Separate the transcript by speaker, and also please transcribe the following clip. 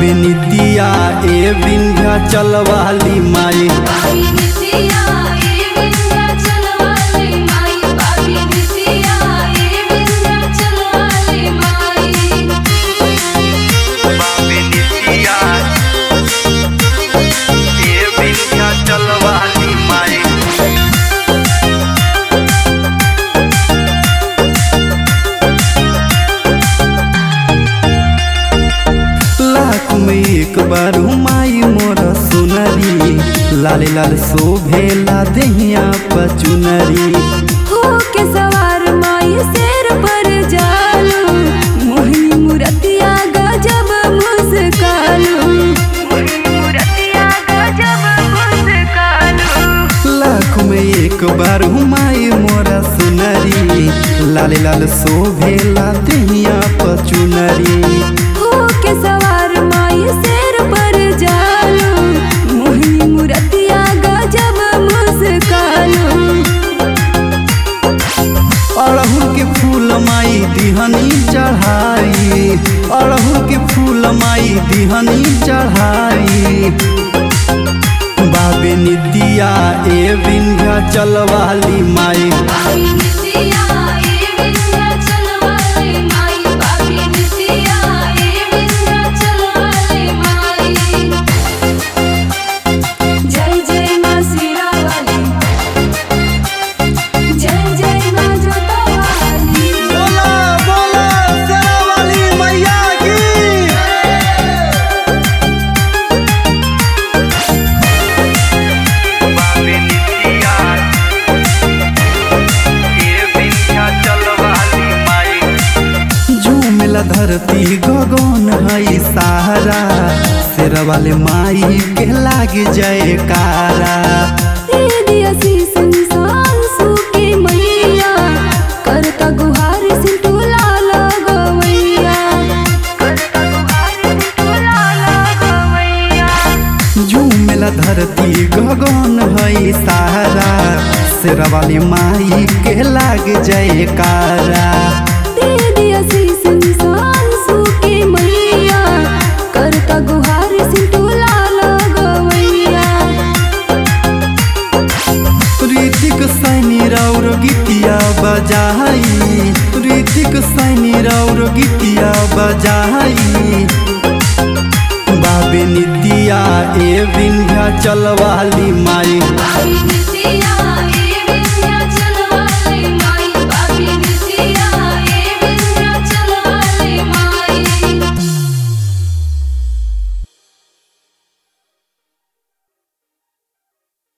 Speaker 1: बाबे नितिया ए विंध्या चलवाली माई
Speaker 2: बाबी नितिया ए विंध्याचल वाली माई बाबी नितिया ए विंध्याचल वाली माई
Speaker 1: बाबे नितिया ए विंध्या चलवाली माई लाख में एक बार माई मोर सुनरी लाल लाल शोभेला देहिया पचुनरी
Speaker 2: हो के सवार माई शेर पर जालू मोहिनी मुरतिया गजब मुस्कालू मोहिनी मुरतिया गजब मुस्कालू
Speaker 1: लाख में एक बार माई मोर सुनरी लाल लाल शोभेला देहिया पचुनरी
Speaker 2: हो के सवार माई शेर पर जालू मोहिनी मुरतिया गजब मुस्कालू
Speaker 1: अड़हुल के फूल माई दिहनी चढ़ाई अड़हुल के फूल माई दिहनी चढ़ाई बाबे नितिया ए विंध्या चलवाली माई
Speaker 2: बाबी नितिया ए विंध्याचल वाली माई बाबी नितिया ए विंध्याचल वाली माई जय जय मां सीरा वाली जय जय मां जोता वाली
Speaker 1: बोला बोला शेरावाली मैया की बाबे नितिया ए विंध्या चलवाली माई झूमेला धरती गगन हई सहारा शेर वाले माई के लाग जयकारा
Speaker 2: दे दिया शीस इंसान सूके मैया करता गुहार सिंटू लाल गवैया करता गुहार सिंटू लाल गवैया
Speaker 1: झूमेला धरती गगन हई सहारा शेर वाले माई के लाग जयकारा
Speaker 2: दे दिया शीस इंसान सूके मैया करता गुहार सिंटू लाल गवैया
Speaker 1: ऋतिक सैनी रौर गीतिया बजाई ऋतिक सैनी रौर गीतिया बजाई बाबे नितिया ए विंध्या चलवाली माई
Speaker 2: बाबी